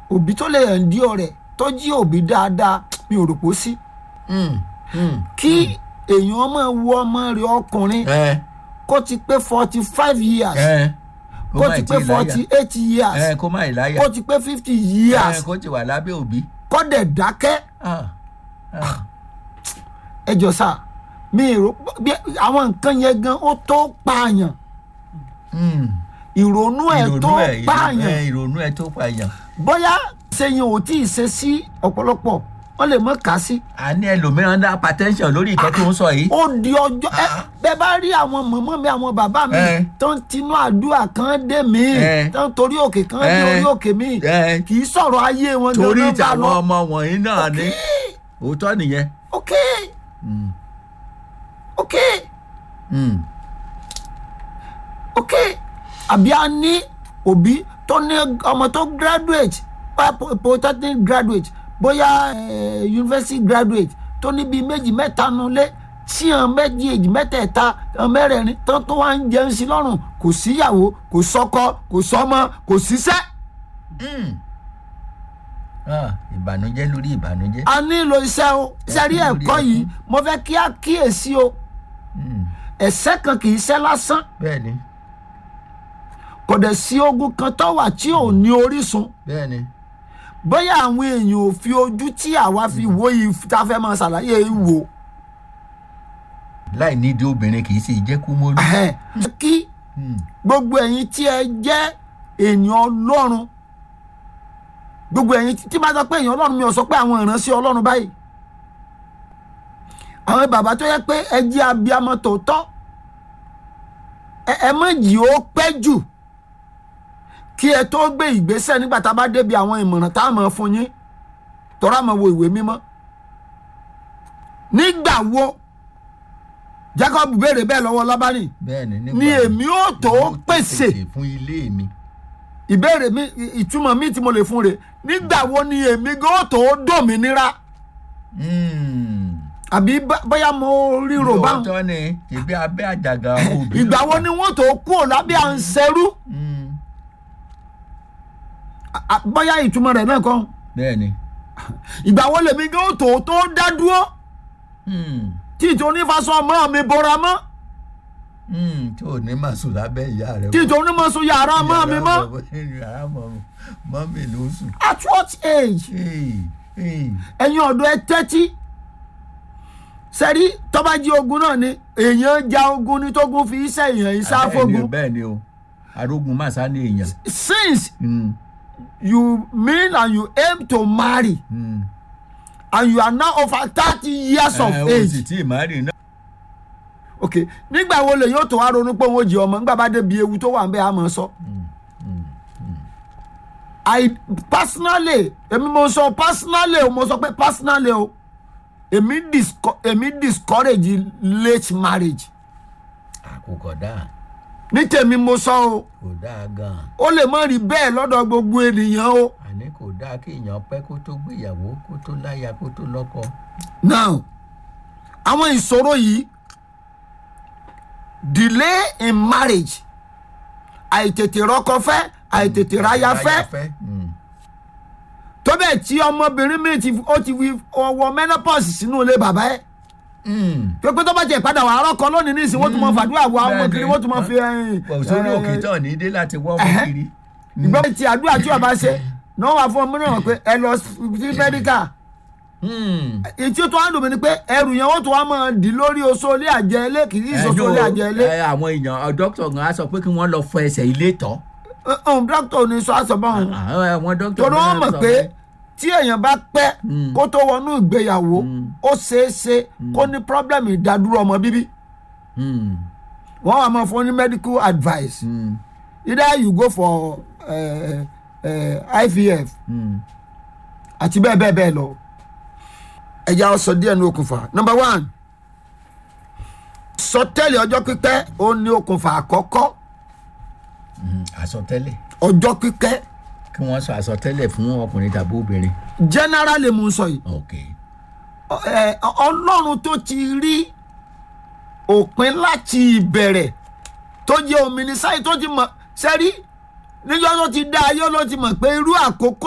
òbí tó lè hàn dí ọ̀rẹ́ tó jí òbí dáadáa mi ò rò pó sí Mm, mm. kí èèyàn máa wo ọmọ rẹ̀ ọkùnrin ẹ kó ti pé forty five years ẹ kó kó má ti ì pé tí ì láyà. forty eight years ẹ kó má ì láyà kó ti pé fifty ẹ years kó ti wà lábẹ́ òbí. kó dẹ̀ dákẹ́ Ah, ah. ẹ jọ sá mi rò bí àwọn nǹkan yẹn gan ó tó pààyàn Mm. ìrònú ẹ̀ ìrònú tó ẹ ìrònú pààyàn ẹ ìrònú ẹ tó pààyàn. bóyá sẹ́yìn ò tí ì ṣe sí ọ̀pọ̀lọpọ̀ wọ́n lè mọ̀ ká sí. àní ẹlòmíràn dá hypertension lórí ìkẹ́ tó ń sọ yìí. ó di ọjọ́ ẹ bẹ́ẹ̀ bá rí àwọn mọ̀mọ́ mi àwọn bàbá mi Eh. tó ń tinú àdúrà kan dé mi Eh. tó ń torí òkè kan dé Eh. orí òkè mi ẹ kì í sọ̀rọ̀ ayé wọn torí gan-an bá ìtàwọn lọ. ọmọ wọ̀nyí náà ni òótọ́ nìyẹn. ok Mm. ok Mm. ok àbí a ní òbí tó ní ọmọ tó graduate bóyá po- polytechnic graduate bóyá eh, university graduate tó ní bíi méjì mẹ́ta nulẹ̀ tí hàn méjì èjì mẹ́tẹ̀ẹ̀ta hàn mẹ́rẹ̀ẹ̀rin tán tó wá ń jẹun sí lọ́rùn kò síyàwó kò sọ́kọ kò sọ́mọ kò síṣẹ́. Mm. Ah, ìbànújẹ́ lórí ìbànújẹ́. a nílò iṣẹ́ o sẹ́rí Ẹkún lórí ẹ̀kọ́ ẹkún. yìí mo fẹ́ kí á kíyèsí o Mm. ẹ̀sẹ̀ kan kì í ṣẹ́ lásán bẹ́ẹ̀ni kò dẹ̀ sí ogun kan tó wà tí ò ní orísun bẹ́ẹ̀ni. bóyá àwọn èèyàn ò fi ojú tí àwa fi wo yìí tá a fẹ́ máa ṣàlàyé yìí wò láì nídìí obìnrin kì í sì jẹ́ kú mọ́lú. Ẹhẹ́n. kí Mm. gbogbo ẹ̀yin tí ẹ jẹ́ èèyàn ọlọ́run gbogbo ẹ̀yin tí- tí bá sọ pé èèyàn ọlọ́run mi ò sọ pé àwọn ìránṣẹ́ ọlọ́run báyìí àwọn bàbá tó yẹ pé ẹ jẹ́ abiyamọ tòótọ́ ẹ ẹ má jì ó pẹ́ jù kí ẹ tó gbé ìgbésẹ̀ nígbà tá a bá débi àwọn ìmọ̀ràn tá a mọ̀ fún yín tọ́ra mọ̀ wo ìwé mímọ́ nígbà wo Jacob béèrè bẹ́ẹ̀ lọ́wọ́ Lábánì bẹ́ẹ̀ni nígbà ni wo- èmi ó tó èmi ó pèsè fún ilé mi. ìbéèrè mi ì- ìtumọ̀ mi tí mo lè fún rẹ̀ nígbà wo ni èmi gan ó tó dòmìnira Mm. àbí bá- bóyá mo ríro báwọn lóòótọ́ ni ìbí abẹ́ àjàgà òbí. ìgbà ló wo wà. ni wọ́n tó kú ò lábẹ́ à ń ṣerú Mm. À- à, bóyá ìtumọ̀ rẹ̀ náà kọ́ bẹ́ẹ̀ni. ìgbà wo lèmi gan ó tó tó dá dúró Mm. tí ìtò onífàsọ ọmọ mi bora mọ́ Mm. tí ò ní máa sùn lábẹ́ ìyá rẹ̀. tí ìtò onímọ̀sọ yàrá ọmọ mi mọ́ yàrá mọ́ mọ́ mi ló sùn. at what age Hey, hey. ẹ̀yin ọ̀dọ́ ẹ tẹ́tí sẹ́rí tọ́bájí ogun náà ni èèyàn ja ogun ní tógun fi iṣẹ́ èèyàn ìsáfógun bẹ́ẹ̀ ni o arógun máa sá ní èèyàn. since Mm. you mean and you aim to marry Mm. and you are now over thirty years of Ẹ, o sì age tí ì má rí náà. ok nígbà wo lè yóò tó wá ronú pé òun ò jẹ ọmọ nígbà bá débi ewu tó wà ń bẹ àmọ́ sọ. i personally èmi mo sọ personally o mo sọ pé personally o èmi disco èmi discourage late marriage àkókò dáa ní tèmi mo sọ o kò dáa gan-an ó lè má rí bẹ́ẹ̀ lọ́dọ̀ gbogbo ènìyàn o. àní kò dáa kí èèyàn pẹ́ kó tó gbéyàwó kó tó láya kó tó lọ́kọ. now àwọn ìṣòro yìí delay in marriage àìtètè rọ́kọ fẹ́ àìtètè ráyà fẹ́ Mm. tó bẹ́ẹ̀ tí ọmọbìnrin mi ti ó ti fi ọwọ́ menopause sínú ilé bàbá ẹ̀ Mm. pé pé tó bá tiẹ̀ padà wà á rọ́kọ lónìí ní ìsìn wọ́n tún mọ fàdúrà wọ àwọn Bẹ́ẹ̀ni. kiri wọ́n tún mọ fi ẹyin kò sórí òkè tán ní dé láti wọ́ ọmọ Ẹ̀hẹ́. kiri. ìgbà tí àdúrà tí ọba ṣe náà wà fún ọmọ náà pé ẹ lọ sí mẹ́díkà Mm. ètí tó wá dùn mí ni pé ẹrù yẹn wọ́n tún wá máa dì lórí oṣó ilé àjẹ ilé kì í ṣoṣo ilé àjẹ ilé ẹ, àwọn èèyàn dókítà gan á sọ pé kí wọ́n lọ fọ ẹsẹ̀ ilé tọ́. ọ̀hún dókítà ò ní sọ àṣọ báwọn àwọn dókítà torí gan wọ́n mọ̀ sọ pé tí èèyàn bá pẹ́ Mm. kó tó wọnú ìgbéyàwó Mm. ó ṣeé ṣe kó ní problem ìdádúró ọmọ bíbí Mm. wọ́n wà máa fún ní medical advice Mm. either you go for uh, uh, IVF Mm. àti bẹ́ẹ̀ bẹ́ẹ̀ bẹ́ẹ̀ lọ ẹ̀yà ọ̀sọ̀ díẹ̀ ní okùnfà number one sọtẹ́lẹ̀ ọjọ́ pípẹ́ ó ní okùnfà àkọ́kọ́ Mm. àsọtẹ́lẹ̀ ọjọ́ pípẹ́ kí wọ́n sọ àsọtẹ́lẹ̀ fún ọkùnrin tàbí obìnrin. generally mo ń sọ yìí ok Ọ- ẹ, ọlọ́run tó ti rí òpin láti ìbẹ̀rẹ̀ tó jẹ́ òmìnisáyì tó ti mọ̀ sẹ́rí níjọ́ tó ti dá ayé ló ti mọ̀ pé irú àkókò